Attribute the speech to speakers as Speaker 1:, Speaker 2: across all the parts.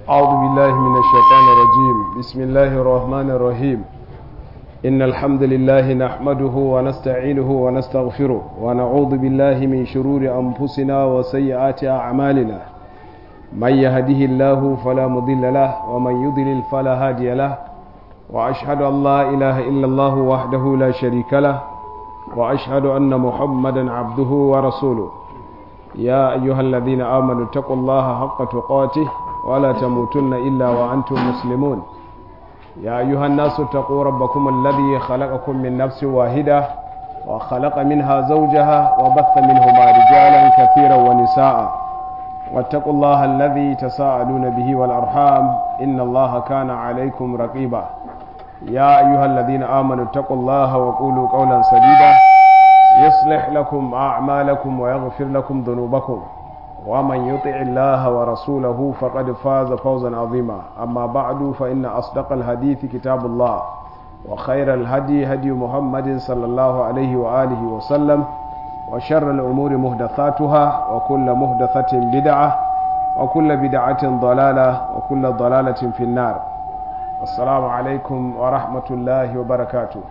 Speaker 1: أعوذ بالله من الشيطان الرجيم بسم الله الرحمن الرحيم إن الحمد لله نحمده ونستعينه ونستغفره ونعوذ بالله من شرور أنفسنا وسيئات أعمالنا من يهده الله فلا مضل له ومن يضلل فلا هادي له وأشهد أن لا إله إلا الله وحده لا شريك له وأشهد أن محمدا عبده ورسوله يا أيها الذين آمنوا اتقوا الله حق تقاته ولا تموتن إلا وأنتم مسلمون يا أيها الناس اتقوا ربكم الذي خلقكم من نفس واحدة وخلق منها زوجها وبث منهما رجالا كثيرا ونساء واتقوا الله الذي تساءلون به والأرحام إن الله كان عليكم رقيبا يا أيها الذين آمنوا اتقوا الله وقولوا قولا سديدا يصلح لكم أعمالكم ويغفر لكم ذنوبكم ومن يطع الله ورسوله فقد فاز فوزا عظيما أما بعد فإن أصدق الحديث كتاب الله وخير الهدي هدي محمد صلى الله عليه وآله وسلم وشر الأمور مهدثاتها وكل مهدثة بدعة وكل بدعة ضلالة وكل ضلالة في النار السلام عليكم ورحمة الله وبركاته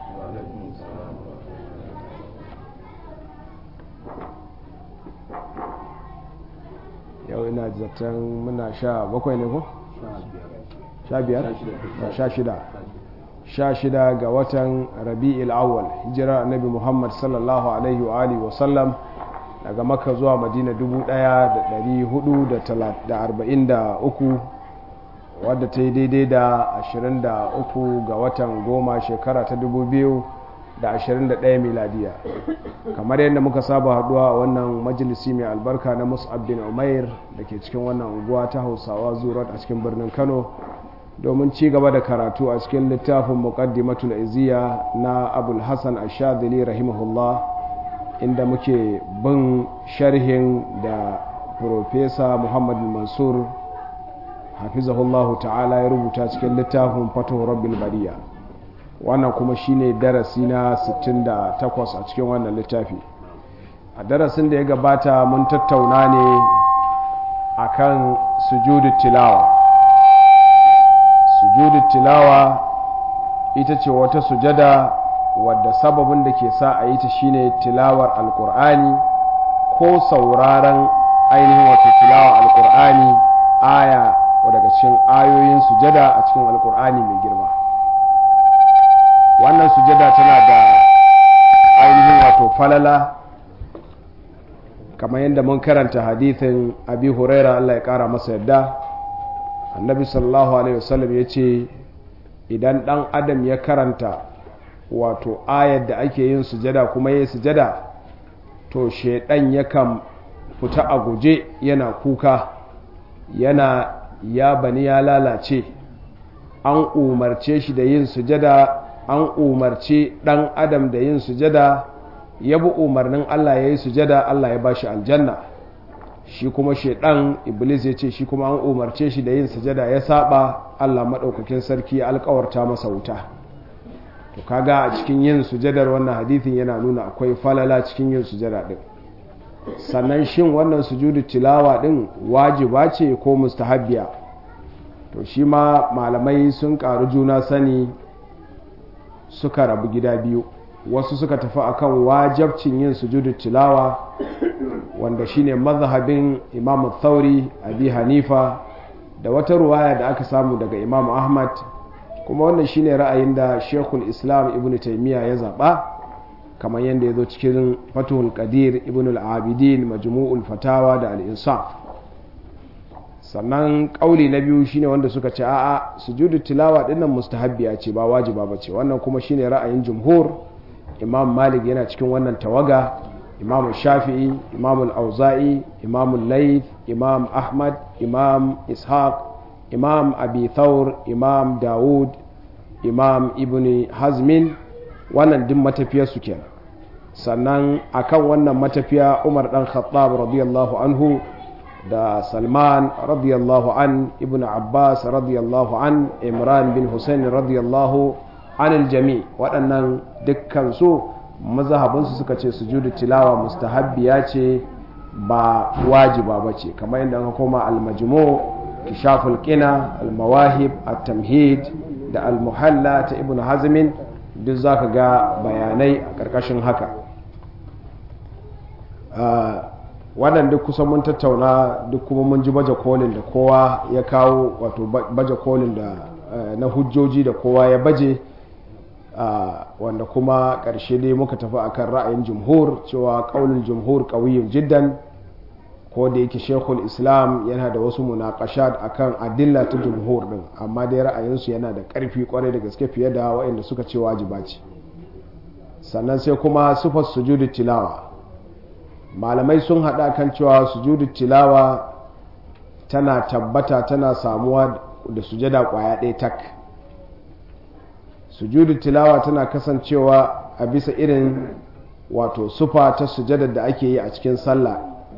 Speaker 1: yau ina zaton muna sha bakwai ne ko? sha biyar? sha shida sha shida ga watan rabi'il awwal hijirar annabi muhammad sallallahu alaihi wa alihi wasallam daga makka zuwa madina 1443 wadda ta yi daidai da 23 ga watan goma shekara ta 2021 miladiya kamar yadda muka saba haduwa a wannan majalisi mai albarka na mus'ab bin umair da ke cikin wannan unguwa ta hausawa zurat a cikin birnin kano domin ci gaba da karatu a cikin littafin muqaddimatul iziya na abul hassan ashadili rahimahullah inda muke bin sharhin da profesa muhammad mansur hafizahullahu ta'ala ya rubuta cikin littafin fatuhu rabbil bariya wannan kuma shine darasi na 68 a cikin wannan littafi a darasin da ya gabata mun tattauna ne akan sujudu tilawa sujudu tilawa ita ce wata sujada wadda sababin da ke sa a yi ta shine tilawar alkur'ani ko sauraron ainihin wato tilawa alkur'ani aya daga cikin ayoyin sujada a cikin alkur'ani mai girma wannan sujada tana da ainihin wato falala kamar yadda mun karanta hadithin abi huraira Allah ya kara masa yadda annabi sallallahu alaihi wasallam ya ce idan dan adam ya karanta wato ayar da ake yin sujada kuma yi sujada to shaidan yakan fita a guje yana kuka yana ya bani ya lalace an umarce shi da yin sujada an umarci ɗan adam da yin sujada ya bi umarnin Allah ya yi sujada Allah ya ba shi aljanna shi kuma shaidan iblis ya ce shi kuma an umarce shi da yin sujada ya saba Allah maɗaukakin sarki ya alkawarta masa wuta to kaga a cikin yin sujadar wannan hadithin yana nuna akwai falala cikin yin sujada ɗin sannan shin wannan sujudu tilawa ɗin wajiba ce ko mustahabbiya to shi ma malamai sun ƙaru juna sani suka rabu gida biyu wasu suka tafi akan wajabcin yin sujudu tilawa wanda shine mazhabin imam thauri abi hanifa da wata ruwaya da aka samu daga imam ahmad kuma wannan shine ra'ayin da shekul islam ibn taimiyya ya zaba kamar yadda ya zo cikin fatuhul qadir ibn al-abidin majmu'ul fatawa da al-insaf sannan kauli na biyu shine wanda suka ce a'a sujudu tilawa dinnan mustahabbiya ce ba wajiba ba ce wannan kuma shine ra'ayin jumhur imam malik yana cikin wannan tawaga imam shafi'i imam al-auza'i imam al imam ahmad imam ishaq imam abi thawr imam dawud imam ibn hazmin wannan din matafiyar su kenan sannan akan wannan matafiya umar dan khattab radiyallahu anhu da salman radiyallahu an ibn abbas radiyallahu an imran bin hussein radiyallahu anil jami waɗannan dukkan su mazhabinsu suka ce sujudu tilawa mustahabbiya ce ba wajiba ba ce kamar yadda aka koma almajmu inkishaful qina al-mawahib at-tamhid da al-muhalla ta ibn hazmin duk zaka ga bayanai a ƙarƙashin haka wannan duk kusan mun tattauna duk kuma mun ji baje kolin da kowa ya kawo wato baje kolin da na hujjoji da kowa ya baje wanda kuma ƙarshe dai muka tafi akan ra'ayin jumhur cewa ƙaunin jumhur ƙawiyin jiddan ko da yake shekul islam yana da wasu munakashat akan adilla ta jumhur din amma dai ra'ayinsu yana da ƙarfi kwarai da gaske fiye da waɗanda suka ce wajiba ce sannan sai kuma sufar sujudu tilawa malamai sun haɗa kan cewa sujudu tilawa tana tabbata tana samuwa da sujada ƙwaya ɗaya tak sujudu tilawa tana kasancewa a bisa irin wato sufa ta sujadar da ake yi a cikin sallah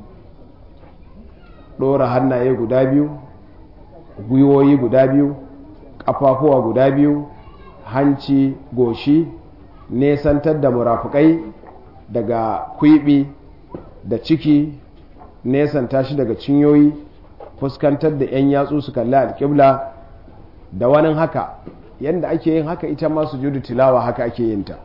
Speaker 1: ɗora hannaye guda biyu gwiwoyi guda biyu ƙafafuwa guda biyu hanci goshi nesantar da murafukai daga kwiɓi da ciki nesanta shi daga cinyoyi fuskantar da 'yan yatsu su kalli alƙibla da wani haka yadda ake yin haka ita ma sujudu tilawa haka ake yin ta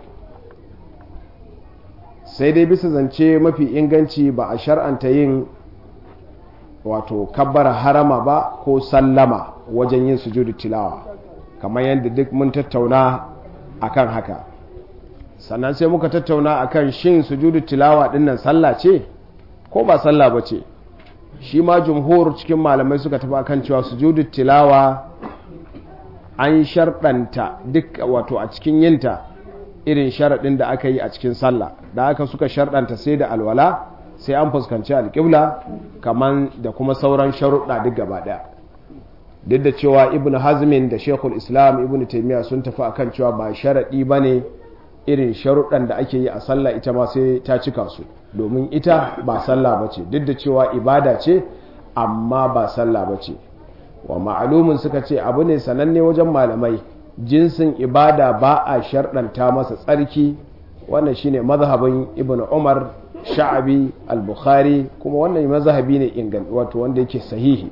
Speaker 1: sai dai bisa zance mafi inganci ba a shar'anta yin wato kabbara harama ba ko sallama wajen yin sujudu tilawa kamar yadda duk mun tattauna akan haka sannan sai muka tattauna akan shin sujudu tilawa dinnan sallah ce ko ba sallah ba ce shi ma jumhur cikin malamai suka tafi akan cewa sujudu tilawa an sharɗanta duk wato a cikin yinta irin sharaɗin da aka yi a cikin sallah da aka suka sharɗanta sai da alwala sai an fuskanci alƙibla kamar da kuma sauran sharuɗa duk gaba ɗaya duk da cewa ibn hazmin da shekul islam ibn taimiyya sun tafi akan cewa ba sharaɗi ba ne irin sharuɗan da ake yi a sallah ita ma sai ta cika su domin ita ba sallah ba ce duk da cewa ibada ce amma ba sallah ba ce wa ma'alumin suka ce abu ne sananne wajen malamai jinsin ibada ba a sharɗanta masa tsarki wannan shine mazhabin ibn umar sha'abi al-bukhari kuma wannan mazhabi ne ingan wato wanda yake sahihi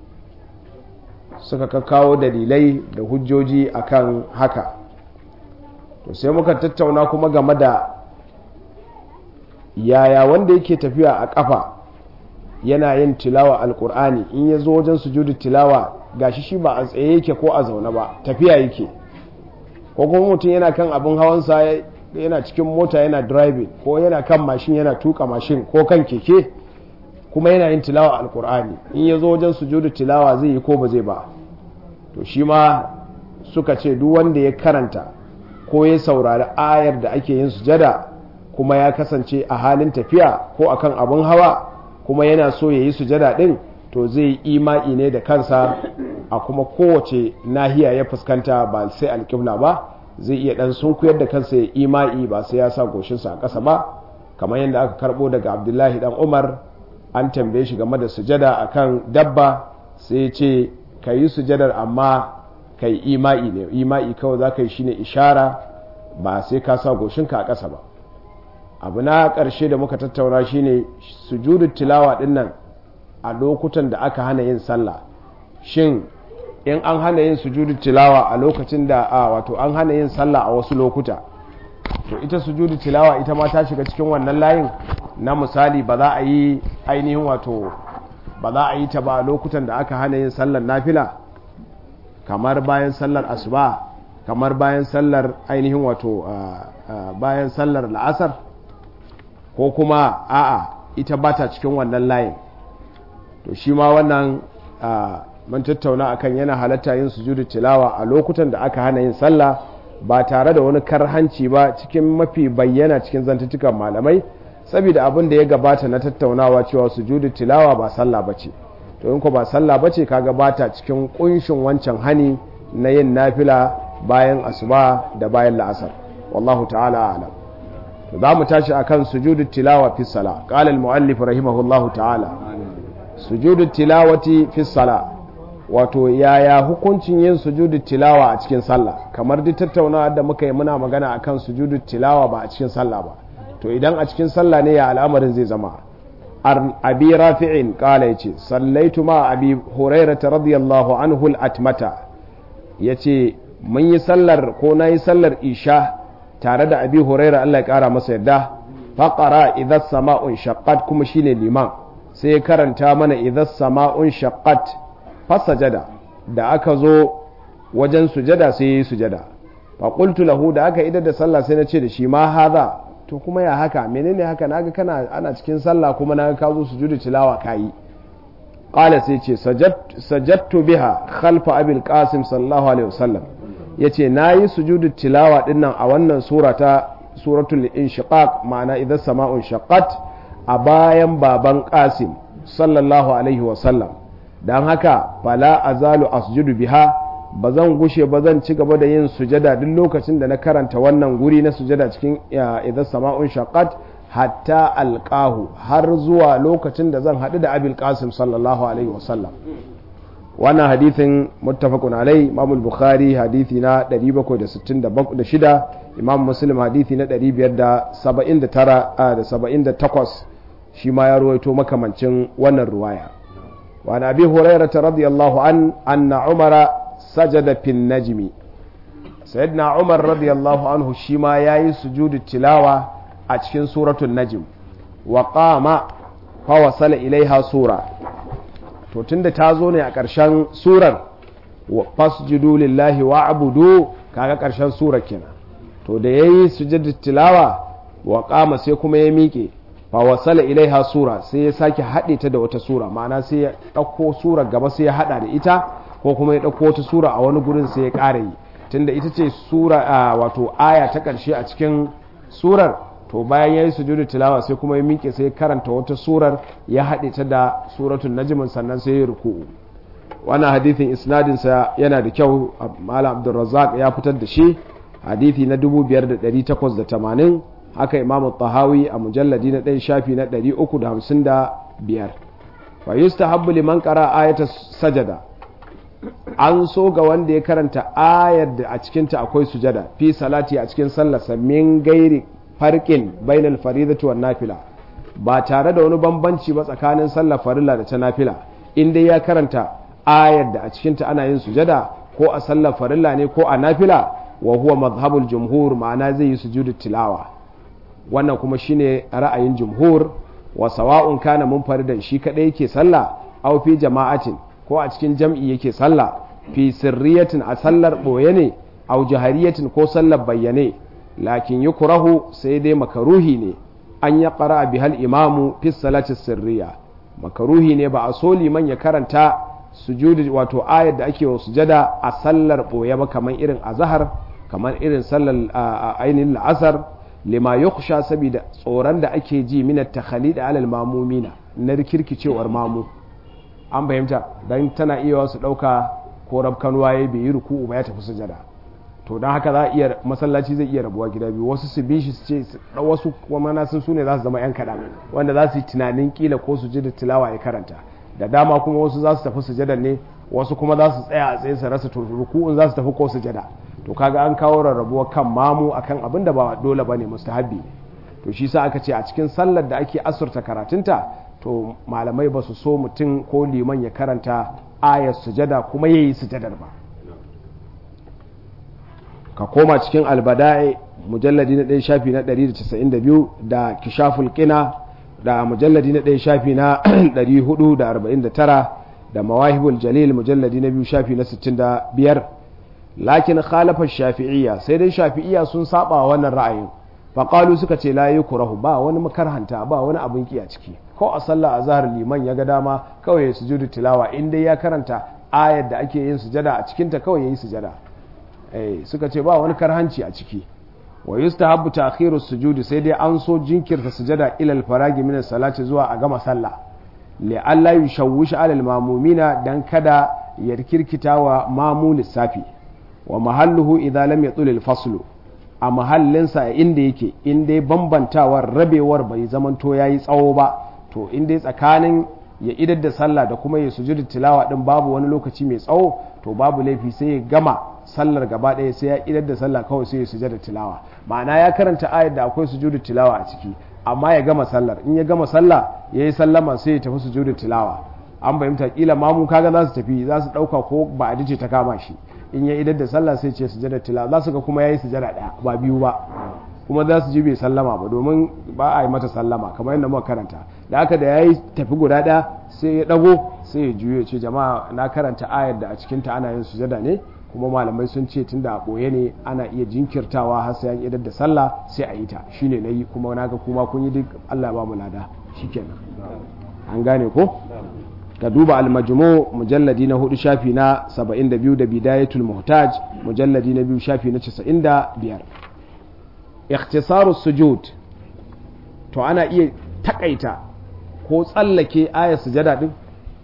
Speaker 1: suka kawo dalilai da hujjoji akan haka to sai muka tattauna kuma game da yaya wanda yake tafiya a kafa yana yin tilawa alkur'ani in ya zo wajen sujudu tilawa gashi shi ba a tsaye yake ko a zaune ba tafiya yake ko kuma mutum yana kan abin hawansa yana cikin mota yana driving ko yana kan mashin yana tuka mashin ko kan keke kuma yana yin tilawa alkur'ani in ya zo wajen sujudu tilawa zai yi ko ba zai ba to shi ma suka ce duk wanda ya karanta ko ya saurari ayar da ake yin sujada kuma ya kasance a halin tafiya ko akan abin hawa kuma yana so ya yi sujada din to zai yi ima'i ne da kansa a kuma kowace nahiya ya fuskanta ba sai alƙibla ba zai iya dan sunkuyar da kansa ya ima'i ba sai ya sa goshinsa a ƙasa ba kamar yadda aka karɓo daga abdullahi dan umar an tambaye shi game da sujada akan dabba sai ya ce ka yi sujadar amma ka yi ima'i ne ima'i kawai za ka yi shine ishara ba sai ka sa goshinka a ƙasa ba abu na ƙarshe da muka tattauna shine sujudu tilawa ɗin nan a lokutan da aka hana yin sallah shin in an hana yin sujudu tilawa a lokacin da a wato an hana yin sallah a wasu lokuta to ita sujudu tilawa ita ma ta shiga cikin wannan layin na misali ba za a yi ainihin wato ba za a yi ta ba a lokutan da aka hana yin sallar nafila kamar bayan sallar asuba kamar bayan sallar ainihin wato bayan sallar la'asar ko kuma a'a ita ba ta cikin wannan layin to shi ma wannan mun tattauna akan yana halatta yin sujudu tilawa a lokutan da aka hana yin sallah ba tare da wani karhanci ba cikin mafi bayyana cikin zantuttukan malamai saboda abin da ya gabata na tattaunawa cewa sujudu tilawa ba sallah bace to in ko ba sallah bace kaga bata cikin kunshin wancan hani na yin nafila bayan asuba da bayan la'asar wallahu ta'ala a'lam to za mu tashi akan sujudu tilawa fi sala qala al muallif rahimahullahu ta'ala sujudu tilawati fi sala wato yaya hukuncin yin sujudu tilawa a cikin sallah kamar duk tattaunawa da muka yi muna magana akan sujudu tilawa ba a cikin sallah ba to idan a cikin sallah ne ya al'amarin zai zama abi rafi'in kala yace sallaitu ma abi hurairah radiyallahu anhu al-atmata yace mun yi sallar ko na yi sallar isha tare da abi hurairah Allah ya kara masa yadda faqara idha sama'un shaqqat kuma shine liman sai ya karanta mana idha sama'un shaqqat fasajada da aka zo wajen sujada sai yi sujada faƙultu lahu da aka idar da sallah sai na ce da shi ma haza to kuma ya haka menene haka naga kana ana cikin sallah kuma naga ka zo sujudu tilawa kayi qala sai ce sajadtu biha khalfa abil qasim sallallahu alaihi wasallam yace nayi sujudu tilawa dinnan a wannan sura ta suratul inshiqaq ma'ana idza sama'un shaqqat a bayan baban qasim sallallahu alaihi wasallam dan haka fala azalu asjudu biha ba zan gushe ba zan ci gaba da yin sujada duk lokacin da na karanta wannan guri na sujada cikin idan sama'un shaqqat hatta alqahu har zuwa lokacin da zan haɗu da abil qasim sallallahu alaihi wasallam wannan hadithin muttafaqun alai imam bukhari hadithi na 766 imam muslim hadithi na 579 da 78 shi ma ya ruwaito makamancin wannan ruwaya wa abi hurairah radiyallahu an anna umara sajada fin najmi sayyidina umar radiyallahu anhu shi ma yayi sujudu tilawa a cikin suratul najm wa qama fa wasala ilaiha sura to tunda ta zo ne a ƙarshen surar fasjudu lillahi wa abudu kaga ƙarshen surar kenan to da yayi sujudu tilawa wa qama sai kuma ya miƙe fa wasala ilaiha sura sai ya sake haɗe ta da wata sura ma'ana sai ya ɗauko surar gaba sai ya haɗa da ita ko kuma ya ɗauko wata sura a wani gurin sai ya ƙara yi tunda ita ce sura wato aya ta ƙarshe a cikin surar to bayan ya yi sujudu tilawa sai kuma ya miƙe sai ya karanta wata surar ya haɗe ta da suratun najmin sannan sai ya ruku'u wannan hadithin isnadinsa yana da kyau malam abdulrazzaq ya fitar da shi hadithi na 5880 haka imamu tahawi a mujalladi na ɗaya shafi na 355 fa yustahabbu liman qara ayata sajada an so ga wanda ya karanta ayar da a cikinta akwai sujada fi salati a cikin sallarsa min gairi farkin bainal faridati wan nafila ba tare da wani bambanci ba tsakanin sallar farilla da ta nafila in dai ya karanta ayar da a cikinta ana yin sujada ko a sallar farilla ne ko a nafila wa huwa mazhabul jumhur ma'ana zai yi sujudu tilawa wannan kuma shine ra'ayin jumhur wa sawa'un kana munfaridan shi kadai yake sallah aw fi jama'atin ko a cikin jam'i yake sallah fi sirriyatin a sallar ɓoye ne au jahariyatin ko sallar bayyane lakin yi kurahu sai dai makaruhi ne an ya ƙara bihal imamu fi salatin sirriya makaruhi ne ba a so liman ya karanta sujudi wato ayar da ake wa sujada a sallar ɓoye ba kamar irin azahar kamar irin sallar ainihin la'asar lima yukhsha saboda tsoron da ake ji minat takhalid alal mamumina na rikirkicewar mamu an fahimta don tana iya wasu ɗauka ko rabkanuwa ya bai yi ruku'u ba ya tafi sujada to don haka za a iya masallaci zai iya rabuwa gida biyu wasu su bi shi su ce wasu kuma na sun sune za su zama yan kaɗan wanda za su yi tunanin kila ko su ji da tilawa ya karanta da dama kuma wasu za su tafi sujada ne wasu kuma za su tsaya a tsaye su rasa ruku'un za su tafi ko sujada to kaga an kawo rarrabuwa kan mamu akan abin da ba dole bane mustahabbi to shi sa aka ce a cikin sallar da ake asurta karatunta to malamai ba su so mutum ko liman ya karanta ayar sujada kuma ya yi sujadar ba ka koma cikin albada'i mujalladi na ɗaya shafi na 192 da kishaful qina da mujalladi na ɗaya shafi na 449 da mawahibul jalil mujalladi na biyu shafi na 65 lakin khalafa shafi'iyya sai dai shafi'iyya sun saba wannan ra'ayin faƙalu suka ce la kurahu ba wani makarhanta ba wani abin ki a ciki ko a sallah a zahar liman ya ga dama kawai ya sujudu tilawa in dai ya karanta ayar da ake yin sujada a cikinta kawai ya yi sujada suka ce ba wani karhanci a ciki wa yustahabbu ta'khiru sujudi sai dai an so jinkirta sujada ilal faragi min salati zuwa a gama sallah li alla yushawwish alal mamumina dan kada ya kirkita wa mamu lissafi wa mahalluhu idza lam yatul al faslu a mahallinsa a inda yake in dai bambantawar rabewar bai zamanto yayi tsawo ba to in dai tsakanin ya idar da sallah da kuma ya sujudu tilawa din babu wani lokaci mai tsawo to babu laifi sai ya gama sallar gaba ɗaya sai ya idar da sallah kawai sai ya sujada tilawa ma'ana ya karanta ayar da akwai sujudu tilawa a ciki amma ya gama sallar in ya gama sallah ya yi sallama sai ya tafi sujudu tilawa an fahimta kila mamu kaga za su tafi za su dauka ko ba a ce ta kama shi in ya idar da sallah sai ce sujada tilawa za su ga kuma yayi sujada daya ba biyu ba kuma za su ji bai sallama ba domin ba a yi mata sallama kamar yadda muka karanta da haka da yayi tafi guda daya sai ya dago sai ya juyo ce jama'a na karanta ayar da a cikin ta ana yin sujada ne kuma malamai sun ce tunda a boye ne ana iya jinkirtawa har sai an idar da sallah sai a yi ta shine nayi kuma naga kuma kun yi duk Allah ba mu lada shikenan an gane ko ka duba al-majmu mujalladi na hudu shafi na 72 da bidayatul muhtaj mujalladi na biyu shafi na 95 ikhtisaru sujud to ana iya takaita ko tsallake ayar sujada din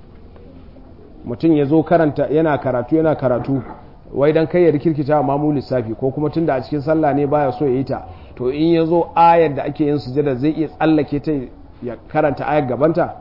Speaker 1: mutum ya zo karanta yana karatu yana karatu wai dan kai ya rikirkita mamu lissafi ko kuma tunda a cikin sallah ne baya so ya yi ta to in ya zo ayar da ake yin sujada zai iya tsallake ta ya karanta ayar gabanta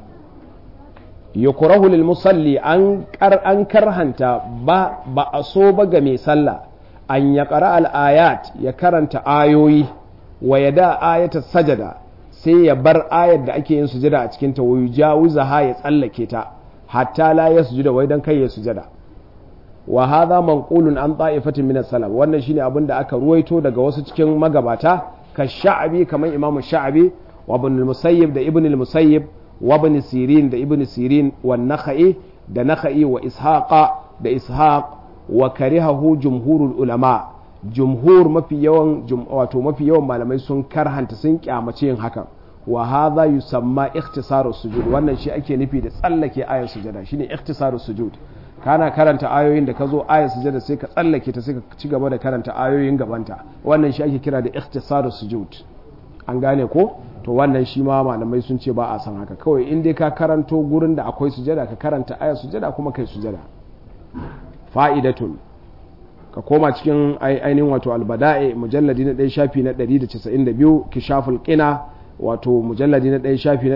Speaker 1: yukrahu lil musalli an kar an karhanta ba ba a so ba ga mai sallah an ya qara al ayat ya karanta ayoyi wa yada ayata sajada sai ya bar ayar da ake yin sujada a cikin ta wayu jawuzaha ya tsallake ta hatta la yasjuda wai dan kai ya sujada wa hadha manqulun an ta'ifatin min as-salaf wannan shine abin da aka ruwaito daga wasu cikin magabata ka sha'abi kamar imam sha'abi wa ibn al-musayyib da ibn al-musayyib wa ibn sirin da ibn sirin wa nakhai da nakhai wa ishaqa da ishaq wa karihahu jumhurul ulama jumhur mafi yawan wato mafi yawan malamai sun karhanta sun kyamace yin hakan wa hadha yusamma ikhtisaru sujud wannan shi ake nufi da tsallake ayar sujada shine ikhtisaru sujud kana karanta ayoyin da ka zo ayar sujada sai ka tsallake ta sai ka ci gaba da karanta ayoyin gabanta wannan shi ake kira da ikhtisaru sujud an gane ko to wannan shi ma malamai sun ce ba a san haka kawai in dai ka karanto gurin da akwai sujada ka karanta ayar sujada kuma kai sujada fa'idatun ka koma cikin ainihin wato albada'i mujalladi na ɗaya shafi na 192 kishaful qina wato mujalladi na ɗaya shafi na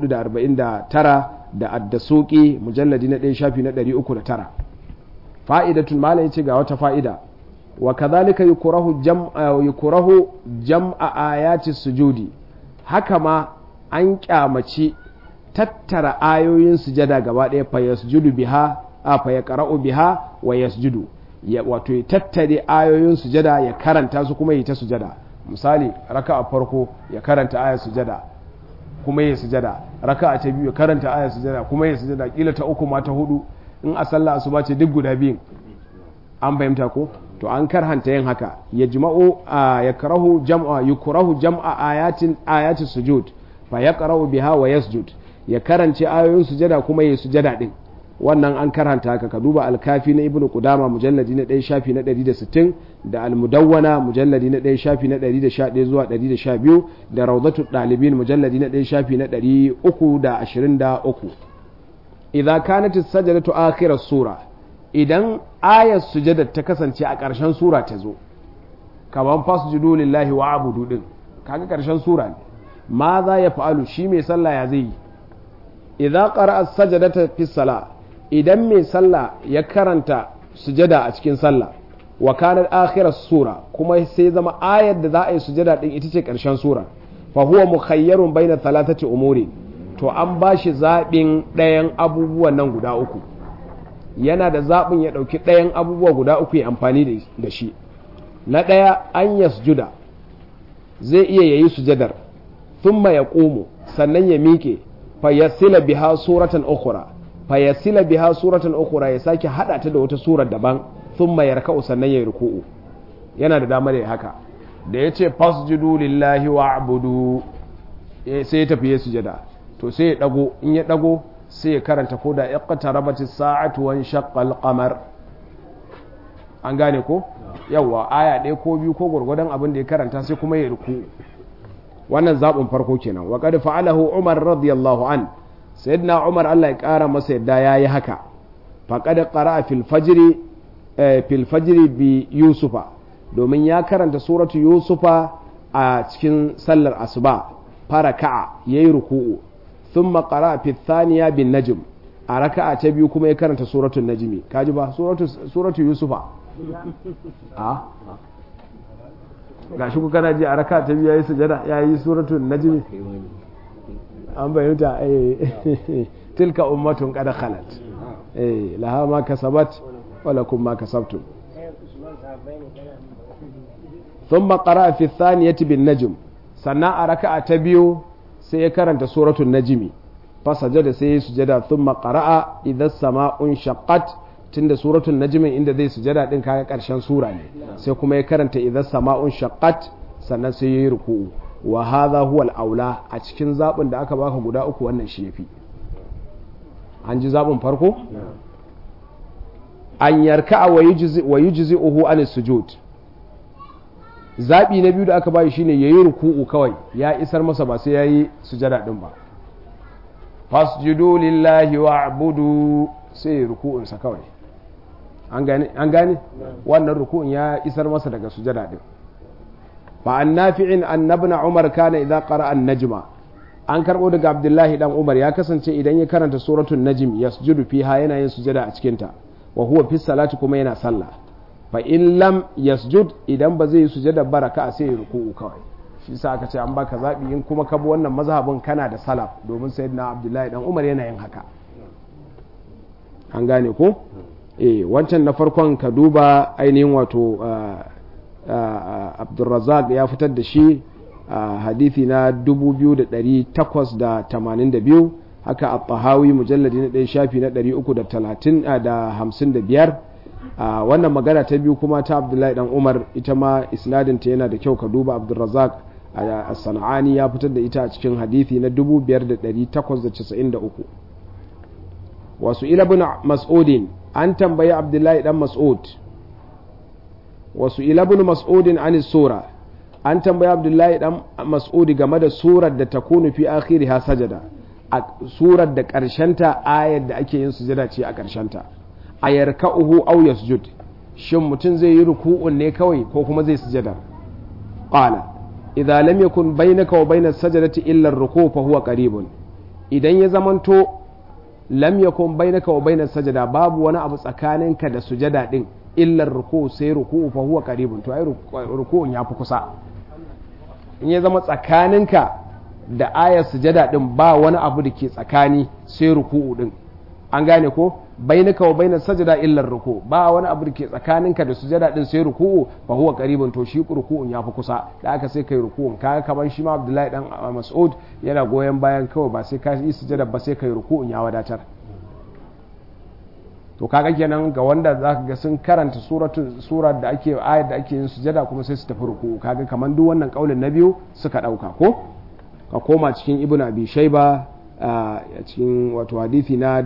Speaker 1: 449 da addasuki mujalladi na ɗaya shafi na 309 fa'idatun malam yace ga wata fa'ida wa kadhalika yukrahu jam'a yukrahu jam'a ayati sujudi haka ma an kyamaci tattara ayoyin sujada gaba ɗaya fa yasjudu biha a fa yaqra'u biha wa yasjudu ya wato ya tattare ayoyin sujada ya karanta su kuma yi ta sujada misali raka a farko ya karanta ayar sujada kuma ya sujada raka a ta biyu ya karanta ayar sujada kuma ya sujada kila ta uku ma ta hudu in a sallah asuba ce duk guda biyun an fahimta ko to an karhanta yin haka ya jima'u ya karahu jam'a yukrahu jam'a ayatin ayatin sujud fa yaqra'u biha wa yasjud ya karance ayoyin sujada kuma ya sujada din wannan an karanta haka ka duba alkafi na ibnu qudama mujalladi na 1 shafi na 160 da almudawwana mujalladi na 1 shafi na 111 zuwa 112 da rawdatu dalibin mujalladi na 1 shafi na 323 idza kanat as-sajdatu akhir as-sura idan ayat sujada ta kasance a ƙarshen sura ta zo kaman fasjudu lillahi wa abudu din kaga ƙarshen sura ne ma za ya fa'alu shi mai sallah ya zai yi idza qara'a as-sajdata fi salah idan mai sallah ya karanta sujada a cikin sallah wa kanar akhirar sura kuma sai zama ayar da za a yi sujada din ita ce karshen sura fa huwa mukhayyarun baina thalathati umuri to an ba shi zaɓin ɗayan abubuwan nan guda uku yana da zaɓin ya ɗauki ɗayan abubuwa guda uku ya amfani da shi na ɗaya an yasjuda zai iya yayi sujadar thumma ya ƙumu sannan ya miƙe fa yasila biha suratan ukhra fayasila biha suratan ukhra ya sake hada ta da wata surar daban thumma yarka'u sannan ya ruku'u yana da damar ya haka da yace fasjudu lillahi wa'budu sai ya tafi ya sujada to sai ya dago in ya dago sai ya karanta ko da iqtarabatis sa'atu wan shaqqal qamar an gane ko yawa aya ɗaya ko biyu ko gwargwadon abin da ya karanta sai kuma ya ruku'u wannan zaɓin farko kenan wa qad fa'alahu umar radiyallahu an sayyidina umar Allah ya kara masa yadda yayi haka faqad qara'a fil fajri fil fajri bi yusufa domin ya karanta suratu yusufa a cikin sallar asuba faraka'a yayi ruku'u thumma qara'a fi thaniya bin najm a raka'a ta biyu kuma ya karanta suratul najmi kaji ba suratu suratu yusufa a gashi ku kana ji a raka ta biyu yayi sujada yayi suratul najm an bayyana eh tilka ummatun qad khalat eh laha ma kasabat wa lakum ma kasabtum thumma qara'a fi thaniyati bin najm sannan a raka'a ta biyu sai ya karanta suratul najmi fa sajada sai ya sujada thumma qara'a idha sama'un shaqqat tunda suratul najmi inda zai sujada din kaga karshen sura ne sai kuma ya karanta idha sama'un shaqqat sannan sai ya yi ruku'u wa hadha huwa al-aula a cikin zabin da aka baka guda uku wannan shi yafi an ji zabin farko an yarka wa yujzi wa yujzi'uhu an sujud zabi na biyu da aka bayi shine yayi ruku'u kawai ya isar masa ba sai yayi sujada din ba fasjudu lillahi wa'budu sai ruku'un sa kawai an gane an gane wannan ruku'un ya isar masa daga sujada din fa an nafi'in annabna umar kana idza qara'a an-najma an karbo daga abdullahi dan umar ya kasance idan ya karanta suratul najm yasjudu fiha yana yin sujada a cikin ta wa huwa fi salati kuma yana sallah fa in lam yasjud idan ba zai yi sujada baraka sai ya ruku'u kawai shi yasa aka ce an baka zabi in kuma ka bi wannan mazhabin kana da salaf domin sayyidina abdullahi dan umar yana yin haka an gane ko eh wancan na farkon ka duba ainihin wato abdulrazak ya fitar da shi a hadithi na 2882 haka a tahawi mujalladi na ɗaya shafi na 355 wannan magana ta biyu kuma ta abdullahi dan umar ita ma isnadinta yana da kyau ka duba abdulrazak a sana'ani ya fitar da ita a cikin hadithi na 5893 wasu ilabin mas'udin an tambayi abdullahi dan mas'ud wasu ilabin mas'udin an sura an tambayi abdullahi dan mas'udi game da surar da ta kunu fi akhiri ha sajada a surar da karshenta ayar da ake yin sujada ce a karshenta a yarka'uhu aw yasjud shin mutum zai yi ruku'un ne kawai ko kuma zai sujada qala idza lam yakun bainaka wa bainas sajadati illa ar-ruku' fa huwa qaribun idan ya zamanto lam yakun bainaka wa bainas sajada babu wani abu tsakaninka da sujada din illar ruku sai ruku fa huwa qaribun to ai ruku'un yafi kusa in ya zama tsakaninka da ayar sujada din ba wani abu da ke tsakani sai ruku'u din an gane ko bainaka wa bainas sajada illar ruku ba wani abu da ke tsakaninka da sujada din sai ruku'u fa huwa qaribun to shi ruku'un yafi kusa da aka sai kai ruku'un kaga kaman shi ma Abdullahi dan Mas'ud yana goyen bayan kawai ba sai ka yi sujada ba sai kai ruku'un ya wadatar to kaga kenan ga wanda zaka ga sun karanta suratu surar da ake ayat da ake yin sujada kuma sai su tafi ruku kaga kaman duk wannan kaulin na biyu suka dauka ko ka koma cikin ibnu abi shayba a cikin wato hadisi na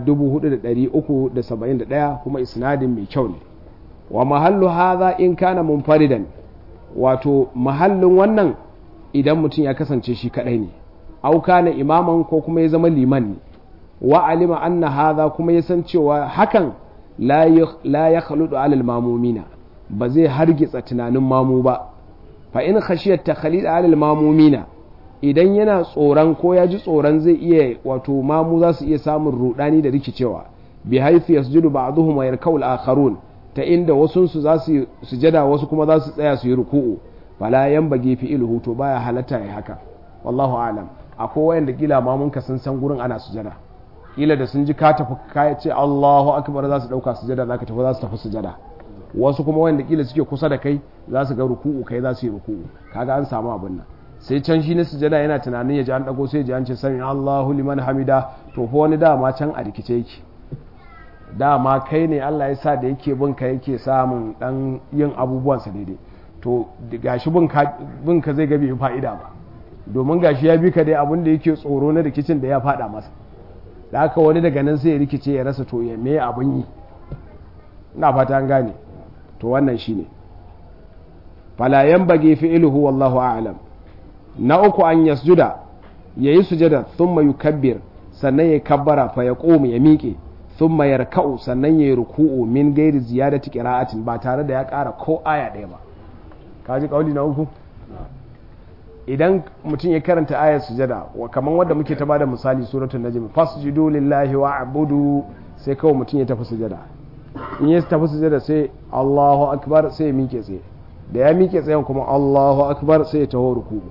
Speaker 1: 4371 kuma isnadin mai kyau ne wa mahallu hadha in kana munfaridan wato mahallin wannan idan mutum ya kasance shi kadai ne au kana imaman ko kuma ya zama liman ne wa alima anna hadha kuma ya san cewa hakan la ya khaludu alal mamumina ba zai hargitsa tunanin mamu ba fa in khashiyat takhalid alal mamumina idan yana tsoron ko ya ji tsoron zai iya wato mamu za su iya samun rudani da rikicewa bi haythu yasjudu ba'dhum wa yarkau al-akharun ta inda wasun su za su sujada wasu kuma za su tsaya su yi ruku'u fala yanbaghi fi ilhu to baya halatta ya haka wallahu a'lam akwai wayanda kila mamunka sun san gurin ana sujada kila da sun ji ka tafi ka ce Allahu akbar za su dauka sujada zaka tafi za su tafi sujada wasu kuma wanda kila suke kusa da kai za su ga ruku'u kai za su yi ruku'u kaga an samu abin nan sai can shi na sujada yana tunanin ya ji an dago sai ya ji an ce sami Allahu liman hamida to fa wani dama can a rikice yake dama kai ne Allah ya sa da yake bin ka yake samun dan yin abubuwansa daidai to gashi bin ka zai ga bai fa'ida ba domin gashi ya bi ka dai abin da yake tsoro na rikicin da ya fada masa da haka wani daga nan sai ya rikice ya rasa to ya me abin yi ina fata an gane to wannan shine fala yanbaghi fi'luhu wallahu a'lam na uku an yasjuda yayi sujada thumma yukabbir sannan ya kabbara fa ya qoma ya miƙe thumma yarka'u sannan ya ruku'u min gairi ziyadati qira'atin ba tare da ya ƙara ko aya ɗaya ba kaji kauli na uku idan mutum ya karanta ayar sujada kamar wadda muke ta bada misali suratul najm fasjudu lillahi wa'budu sai kawai mutum ya tafi sujada in ya tafi sujada sai Allahu akbar sai ya miƙe tsaye da ya miƙe tsayen kuma Allahu akbar sai ya taho ruku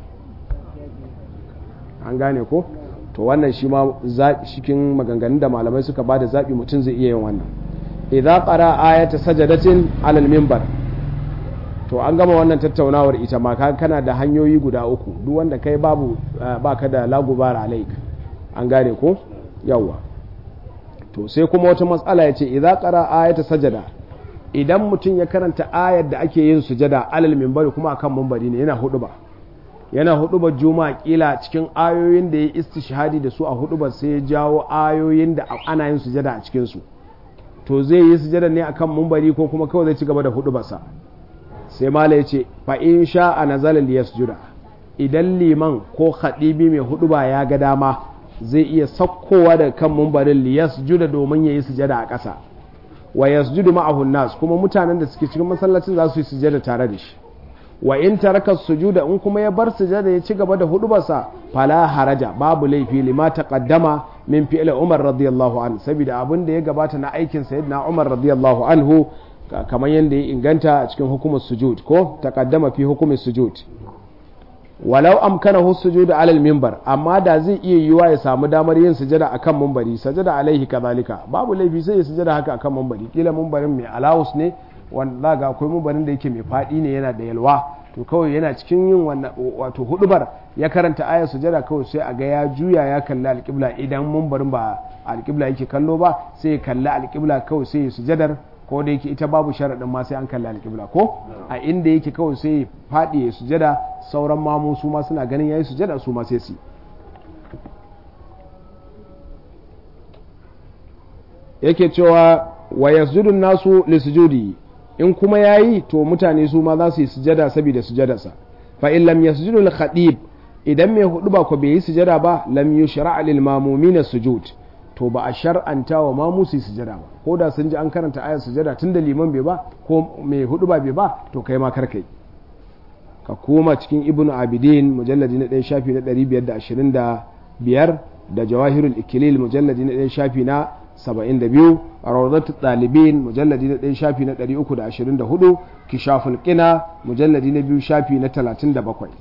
Speaker 1: an gane ko to wannan shi ma cikin maganganun da malamai suka bada zaɓi mutum zai iya yin wannan idza qara ayata sajadatin alal minbar to an gama wannan tattaunawar ita ma kana da hanyoyi guda uku duk wanda kai babu baka da lagubar alaik an gane ko yawa to sai kuma wata matsala ya ce idza qara ayata sajada idan mutum ya karanta ayar da ake yin sujada alal minbari kuma akan minbari ne yana hudu ba yana hudu ba juma'a kila cikin ayoyin da ya istishhadi da su a hudu ba sai ya jawo ayoyin da ana yin sujada a cikin su to zai yi sujada ne akan minbari ko kuma kawai zai ci gaba da hudu basa sai mala ya ce fa in sha a nazalin liyasjuda idan liman ko khadibi mai hudu ba ya ga dama zai iya sakkowa daga kan mumbarin liyasjuda domin ya yi sujada a ƙasa wa yasjudu ma'ahu nas kuma mutanen da suke cikin masallacin za su yi sujada tare da shi wa in taraka sujuda in kuma ya bar sujada ya ci gaba da hudubarsa fala haraja babu laifi lima taqaddama min fi'li Umar radiyallahu anhu saboda abin da ya gabata na aikin sayyidina Umar radiyallahu anhu kamar yadda ya inganta a cikin hukumar sujud ko taqaddama fi hukumar sujud walau amkanahu sujudu alal minbar amma da zai iya yiwa ya samu damar yin sujada akan minbari sajada alaihi kadhalika babu laifi sai ya sujada haka akan minbari kila minbarin mai alawus ne wanda ga akwai minbarin da yake mai fadi ne yana da yalwa to kawai yana cikin yin wannan wato hudubar ya karanta ayar sujada kawai sai a ga ya juya ya kalli alƙibla idan minbarin ba alƙibla yake kallo ba sai ya kalli alƙibla kawai sai ya sujadar ko da yake ita babu sharaɗin ma sai an kalli alƙibla ko a inda yake kawai sai ya faɗi ya sujada sauran mamu su ma suna ganin yayi sujada su ma sai su yake cewa wa yasjudun nasu li sujudi in kuma yayi to mutane su ma za su yi sujada saboda sujadarsa fa in lam yasjudu al khatib idan mai hudu ba ko bai yi sujada ba lam yushra lil mamumin sujud to ba a shar'anta wa ma musu sujada ba ko da sun ji an karanta ayar sujada tun da liman bai ba ko mai hudu ba bai ba to kai ma karkai ka koma cikin ibn abidin mujalladi na ɗaya shafi na ɗari biyar da ashirin da biyar da jawahirul ikilil mujalladi na ɗaya shafi na saba'in da biyu a rawdatu ɗalibin mujalladi na ɗaya shafi na ɗari uku da ashirin da hudu kishaful ƙina mujalladi na biyu shafi na talatin da bakwai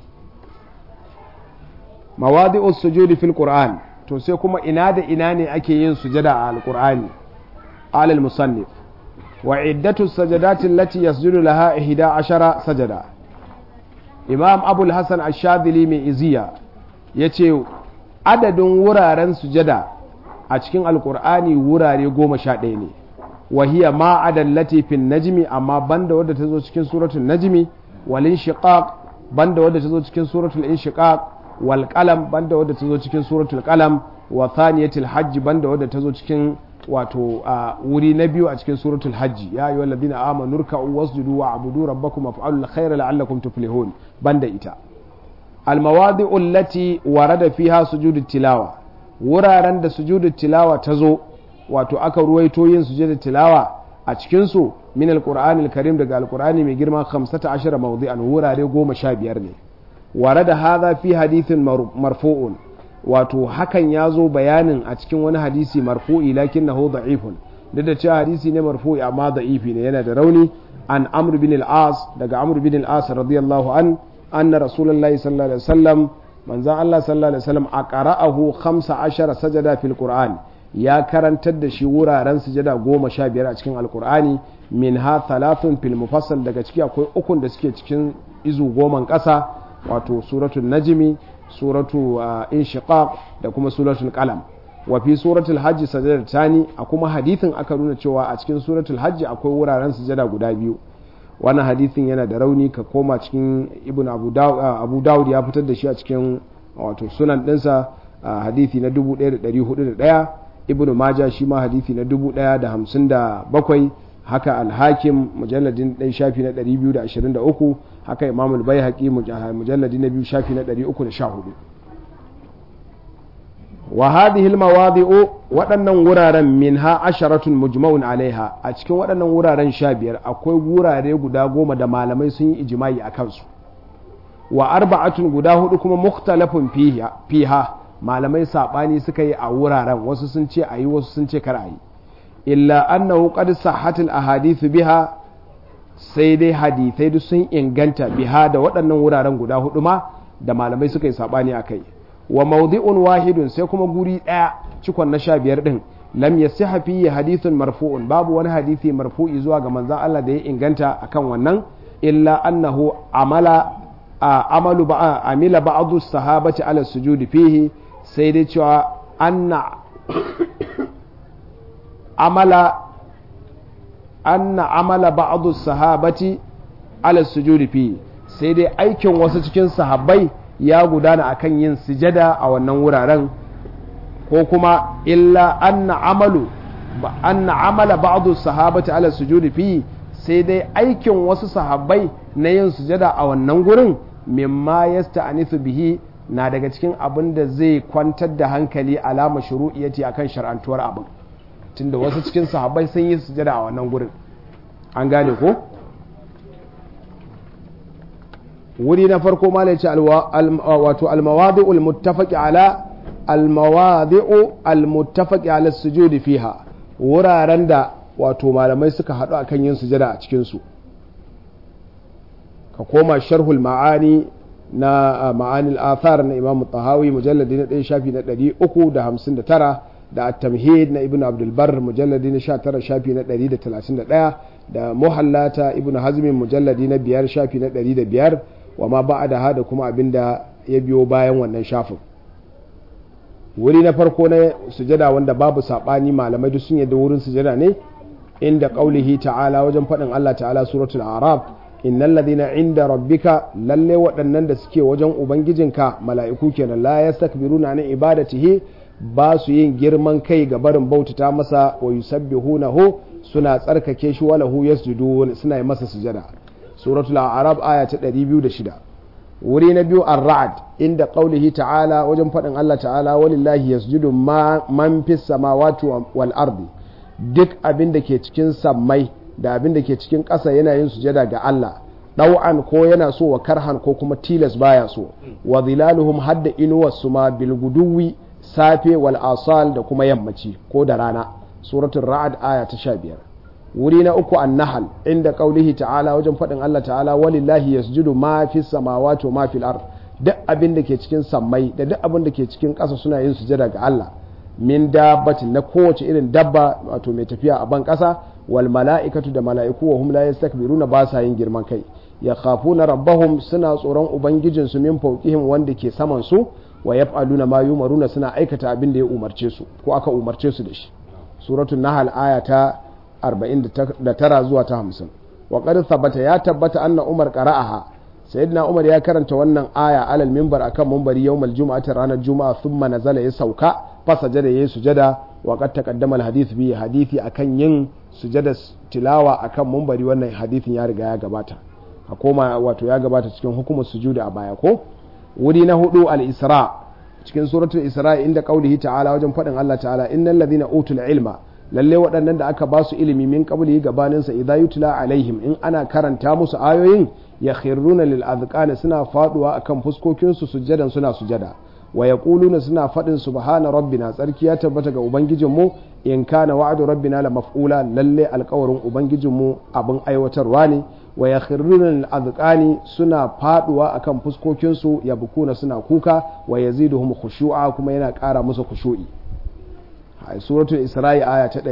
Speaker 1: mawadi'us sujudi fil qur'an to sai kuma ina da ina ne ake yin sujada a alkur'ani alal musannif wa iddatu sajadati allati yasjudu laha ihda ashara sajada imam abul hasan ash-shadhili mai iziya yace adadin wuraren sujada a cikin alkur'ani wurare goma sha ɗaya ne wa hiya ma adallati fin najmi amma banda wadda ta zo cikin suratul najmi wal inshiqaq banda wadda ta zo cikin suratul inshiqaq wal qalam banda wadda ta zo cikin suratul qalam wa thaniyatul hajj banda wadda ta zo cikin wato wuri na biyu a cikin suratul hajji ya ayyuhal ladina amanu ruk'u wasjudu wa abudu rabbakum waf'alul khayra la'allakum tuflihun banda ita al mawadi'u allati warada fiha sujudut tilawa wuraren da sujudut tilawa ta zo wato aka ruwaito yin sujudut tilawa a cikin su min alqur'anil karim daga alqur'ani mai girma 15 mawdi'an wurare 15 ne warada hadha fi hadithin marfu'un wato hakan ya zo bayanin a cikin wani hadisi marfu'i lakin na da'ifun duk da cewa hadisi ne marfu'i amma da'ifi ne yana da rauni an amr bin al-as daga amr bin al-as radiyallahu an anna rasulullahi sallallahu alaihi wasallam manzon Allah sallallahu alaihi wasallam aqra'ahu 15 sajada fil qur'an ya karantar da shi wuraren sujada goma sha biyar a cikin alkur'ani min ha thalathun fil mufassal daga ciki akwai ukun da suke cikin izu goman ƙasa wato suratul najmi suratu inshiqaq da kuma suratul qalam wa fi suratul hajji sajada tani a kuma hadithin aka nuna cewa a cikin suratul hajji akwai wuraren sujada guda biyu wannan hadithin yana da rauni ka koma cikin ibn abu dawud ya fitar da shi a cikin wato sunan dinsa hadithi na 1401 ibn maja shi ma hadithi na 1057 haka alhakim mujalladin ɗan shafi na 223 haka imam al-baihaqi mujalladi na biyu shafi na 314 wa hadhihi al-mawadi'u waɗannan wuraren minha asharatun mujma'un alaiha a cikin waɗannan wuraren sha biyar akwai wurare guda goma da malamai sun yi ijma'i a kansu wa arba'atun guda hudu kuma mukhtalafun fiha malamai sabani suka yi a wuraren wasu sun ce ayi wasu sun ce kar ayi illa annahu qad sahhatil ahadith biha sai dai hadithai duk sun inganta biha da waɗannan wuraren guda hudu ma da malamai suka yi sabani a kai wa mawdi'un wahidun sai kuma guri ɗaya cikon na sha biyar ɗin lam yasiha fihi hadithun marfu'un babu wani hadisi marfu'i zuwa ga manzon Allah da ya inganta akan wannan illa annahu amala amalu ba amila ba'dhu sahabati ala sujudi fihi sai dai cewa anna amala anna amala ba'dhu sahabati ala sujudi fihi sai dai aikin wasu cikin sahabbai ya gudana akan yin sujada a wannan wuraren ko kuma illa anna amalu anna amala ba'dhu sahabati ala sujudi fi sai dai aikin wasu sahabbai na yin sujada a wannan gurin mimma yasta'anisu bihi na daga cikin abin da zai kwantar da hankali alama shuru'iyyati akan shar'antuwar abin tunda wasu cikin sahabbai sun yi sujada a wannan gurin an gane ko wuri na farko malai ce wato almawadi'ul muttafaqi ala almawadi'u almuttafaqi ala sujudi fiha wuraren da wato malamai suka haɗu akan yin sujada a cikin su ka koma sharhul ma'ani na ma'anil athar na imamu tahawi mujalladi na ɗaya shafi na ɗari uku da hamsin da tara da at-tamhid na ibnu abdul bar mujalladi na sha tara shafi na ɗari da talatin da ɗaya da muhallata ibnu hazmin mujalladi na biyar shafi na ɗari da biyar wa ma ba da hada kuma abin da ya biyo bayan wannan shafin wuri na farko na sujada wanda babu saɓani malamai duk sun yadda wurin sujada ne inda ƙaulihi ta'ala wajen faɗin Allah ta'ala suratul arab innal ladina inda rabbika lalle waɗannan da suke wajen ubangijinka mala'iku kenan la yastakbiruna an ibadatihi ba su yin girman kai ga barin bautata masa wa yusabbihunahu suna tsarkake shi walahu yasjudun suna yi masa sujada suratul arab aya ta 206 wuri na biyu ar-ra'd inda qaulihi ta'ala wajen faɗin Allah ta'ala walillahi yasjudu man fis samawati wal ardi duk abin da ke cikin sammai da abin da ke cikin ƙasa yana yin sujada ga Allah ɗau'an ko yana so wa karhan ko kuma tilas baya so wa zilaluhum hadda inuwar su ma bil guduwi safe wal asal da kuma yammaci ko da rana suratul ra'd aya ta 15 wuri na uku an-nahl inda qaulihi ta'ala wajen faɗin Allah ta'ala walillahi yasjudu ma fis samawati wa ma fil ard duk abin da ke cikin sammai da duk abin da ke cikin ƙasa suna yin sujada ga Allah min dabbatin na kowace irin dabba wato mai tafiya a ban ƙasa wal mala'ikatu da mala'iku wa hum la yastakbiruna ba sa yin girman kai ya khafuna rabbahum suna tsoron ubangijin su min fawqihim wanda ke saman su wa yaf'aluna ma yumaruna suna aikata abin da ya umarce su ko aka umarce su da shi suratul nahl aya ta 49 zuwa ta 50 wa qad thabata ya tabbata anna umar qara'aha sayyidina umar ya karanta wannan aya alal minbar akan minbari yawmal jumu'ati ranar juma'a thumma nazala ya sauka fasajada yayi sujada wa qad taqaddama al hadith bi hadithi akan yin sujada tilawa akan minbari wannan hadithin ya riga ya gabata a koma wato ya gabata cikin hukumar sujuda a baya ko wuri na hudu al isra cikin suratul isra inda qaulihi ta'ala wajen fadin Allah ta'ala innal ladhina utul ilma lalle waɗannan da aka ba su ilimi min qabli gabanin sa idza yutla alaihim in ana karanta musu ayoyin ya khirruna lil azqani suna faduwa akan fuskokin su sujjadan suna sujada wa yaquluna suna fadin subhana rabbina tsarki ya tabbata ga ubangijin mu in kana wa'du rabbina la maf'ula lalle alƙawarin ubangijin mu abin aiwatarwa ne wa yakhruna lil azqani suna faduwa akan fuskokin su yabkuna suna kuka wa yaziduhum khushu'a kuma yana ƙara musu khushu'i a suratul isra'i aya ta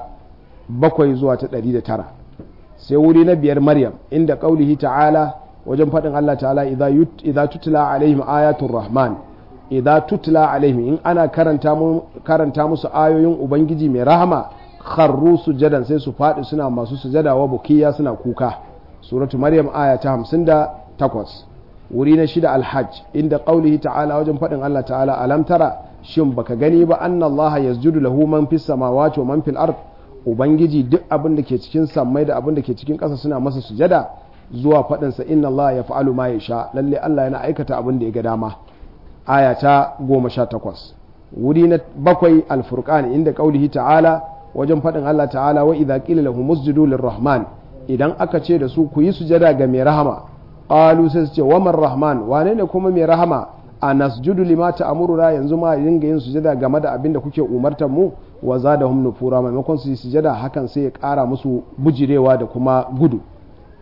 Speaker 1: 107 zuwa ta 109 sai wuri na biyar maryam inda qaulihi ta'ala wajen faɗin Allah ta'ala idza tutla alaihim ayatul rahman idza tutla alaihim in ana karanta mu karanta musu ayoyin ubangiji mai rahama kharru sujadan sai su faɗi suna masu sujada wa bukiya suna kuka suratu maryam aya ta 58 wuri na shida alhajj inda qaulihi ta'ala wajen faɗin Allah ta'ala alam tara shin baka gani ba anna Allah yasjudu lahu man fis samawati wa man fil ard ubangiji duk abin da ke cikin sammai da abin da ke cikin ƙasa suna masa sujada zuwa faɗinsa inna Allah ya fa'alu ma ya sha lalle Allah yana aikata abin da ya ga dama aya ta goma sha takwas wuri na bakwai alfurqan inda qaulihi ta'ala wajen faɗin Allah ta'ala wa idza qila lahum usjudu lirrahman idan aka ce da su ku yi sujada ga mai rahama qalu sai su ce wa man rahman wane ne kuma mai rahama a nasjudu lima ta'muruna yanzu ma dinga yin sujada game da abin da kuke umartar mu wa zadahum nufura maimakon su yi sujada hakan sai ya kara musu bujirewa da kuma gudu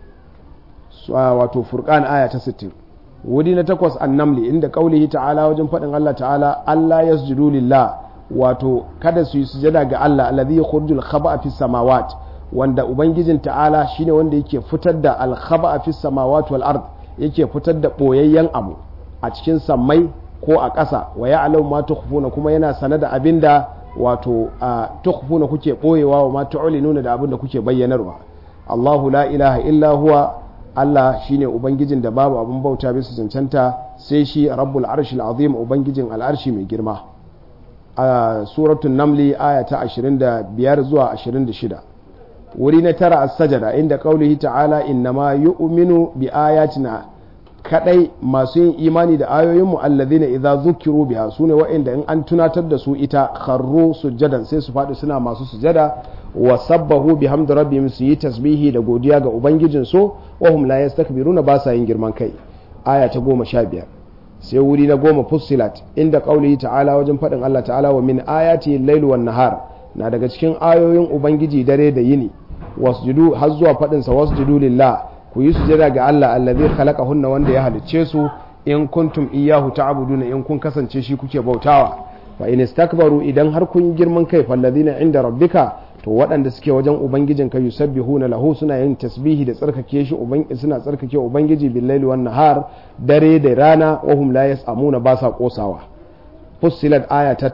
Speaker 1: wato furqan aya ta 60 wuri na takwas annamli inda kaulihi ta'ala wajen faɗin Allah ta'ala Allah yasjudu lillah wato kada su yi sujada ga Allah alladhi yukhrijul khaba'a fis samawat wanda ubangijin ta'ala shine wanda yake fitar da al khaba'a fis samawat wal ard yake fitar da boyayyen abu a cikin sammai ko a ƙasa wa ya'lamu ma tukhfuna kuma yana sane da abinda wato tukhfuna kuke boyewa wa ma tu'linuna da abinda kuke bayyanarwa Allahu la ilaha illa huwa Allah shine ubangijin da babu abin bauta bisa cancanta sai shi rabbul arshil azim ubangijin al'arshi mai girma a suratul namli aya ta 25 zuwa 26 wuri na tara as-sajada inda qaulihi ta'ala innama yu'minu bi ayatina kadai masu yin imani da ayoyinmu alladhina idza zukiru biha sune wa'inda in an tunatar da su ita kharru sujadan sai su faɗi suna masu sujada wa sabbahu bihamdi rabbihim su yi tasbihi da godiya ga ubangijin su wa hum la yastakbiruna ba sa yin girman kai aya ta goma sha biyar sai wuri na goma fussilat inda qaulihi ta'ala wajen faɗin Allah ta'ala wa min ayati al-lailu wan nahar na daga cikin ayoyin ubangiji dare da yini wasjudu har zuwa faɗin sa wasjudu lillah ku yi sujada ga Allah allazi khalaqahunna wanda ya halicce su in kuntum iyyahu ta'buduna in kun kasance shi kuke bautawa fa in istakbaru idan har kun yi girman kai fallazina inda rabbika to waɗanda suke wajen ubangijin ka yusabbihuna lahu suna yin tasbihi da tsarkake shi suna tsarkake ubangiji billaili wan nahar dare da rana wa hum la yasamuna ba sa kosawa fussilat aya ta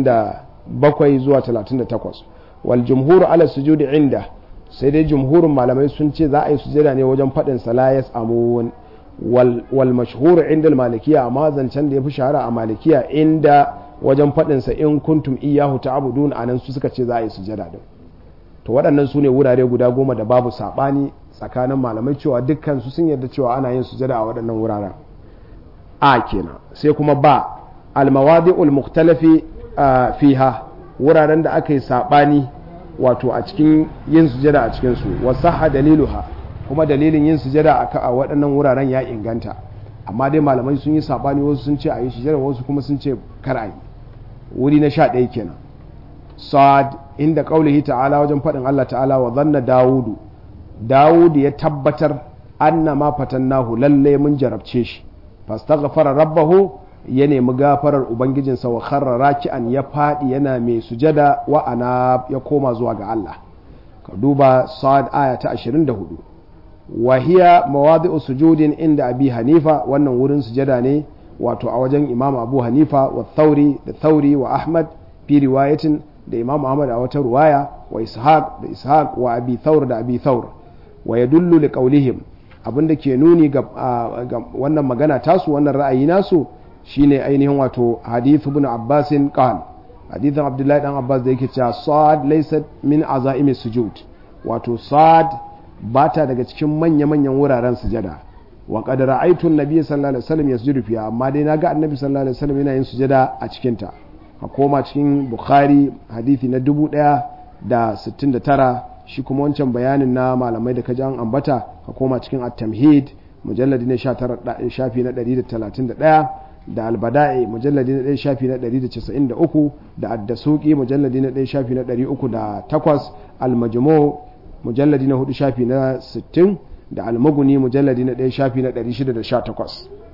Speaker 1: 37 zuwa 38 wal jumhur ala sujudi inda sai dai jumhurin malamai sun ce za a yi sujada ne wajen faɗin salayas amun wal mashhur inda malikiya amma zancen da ya fi shahara a malikiya inda wajen faɗinsa in kuntum iyahu ta'budun anan su suka ce za a yi sujada din to waɗannan su ne wurare guda goma da babu saɓani tsakanin malamai cewa dukkan su sun yarda cewa ana yin sujada a waɗannan wuraren a kenan sai kuma ba almawadi'ul mukhtalafi fiha wuraren da aka yi saɓani wato a cikin yin sujada a cikin su wasaha daliluha kuma dalilin yin sujada a waɗannan wuraren ya inganta amma dai malamai sun yi saɓani wasu sun ce a yi sujada wasu kuma sun ce kar a yi wuri na sha ɗaya kenan sa'ad inda ƙaulihi ta'ala wajen faɗin Allah ta'ala wa zanna dawudu dawudu ya tabbatar anna ma fatannahu lalle mun jarabce shi fastaghfara rabbahu ya nemi gafarar ubangijinsa wa kharra raki'an ya faɗi yana mai sujada wa ana ya koma zuwa ga Allah ka duba sa'ad aya ta 24 wa hiya mawadi'u sujudin inda abi hanifa wannan wurin sujada ne wato a wajen imam abu hanifa wa thauri da thauri wa ahmad fi riwayatin da imam ahmad a wata ruwaya wa ishaq da ishaq wa abi thaur da abi thaur wa yadullu li qawlihim abinda ke nuni ga wannan magana tasu wannan ra'ayi nasu shine ainihin wato hadith ibn abbas qal hadithin abdullahi dan abbas da yake cewa sad laysa min azaimi sujud wato sad bata daga cikin manya-manyan wuraren sujada wa qad ra'aytu an-nabiy sallallahu alaihi wasallam yasjudu fiha amma dai naga annabi sallallahu alaihi wasallam yana yin sujada a cikin ta ka koma cikin bukhari hadisi na 1069 shi kuma wancan bayanin na malamai da kaji an ambata ka koma cikin at-tamhid mujalladi na 19 shafi na 131 da albada'i mujalladi na 1 shafi na 193 da ad-dasuqi mujalladi na 1 shafi na 308 al-majmu' mujalladi na 4 shafi na 60 da almaguni mujalladi na ɗaya shafi na 618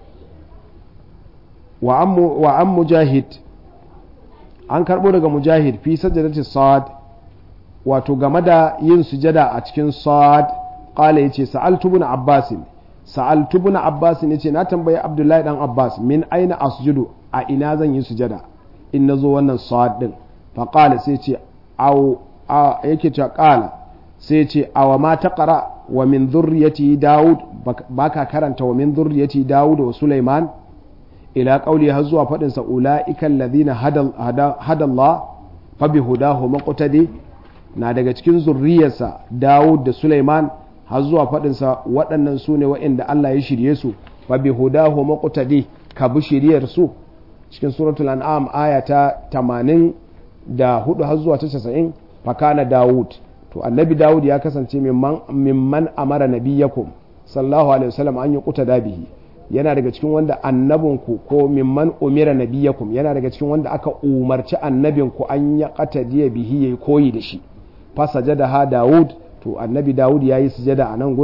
Speaker 1: wa an mujahid an karɓo daga mujahid fi sajadati sad wato game da yin sujada a cikin sad ƙala ya ce sa'altu bin abbasin sa'altu bin abbasin ya ce na tambayi abdullahi dan abbas min aina asjudu a ina zan yi sujada in na zo wannan sad din fa ƙala sai ce yake cewa ƙala sai ce awa ma ta ƙara wa min zurriyati Dawud baka karanta wa min zurriyati Dawud wa Sulaiman ila qauli har zuwa fadin sa ulaika alladhina hada Allah fa bi hudahu maqtadi na daga cikin zurriyarsa Dawud da Sulaiman har zuwa fadin sa waɗannan su ne waɗanda Allah ya shirye su fa bi hudahu maqtadi ka bi shiriyar su cikin suratul an'am aya ta 80 da hudu har zuwa ta 90 fa kana Dawud to annabi dawud ya kasance mimman amara nabiyakum sallallahu alaihi wasallam an yi kuta bihi yana daga cikin wanda annabinku ko mimman umira nabiyakum yana daga cikin wanda aka umarci annabinku an ya qatadiya bihi yayi koyi da shi fa sajada ha dawud to annabi dawud yayi sujada a nan gurin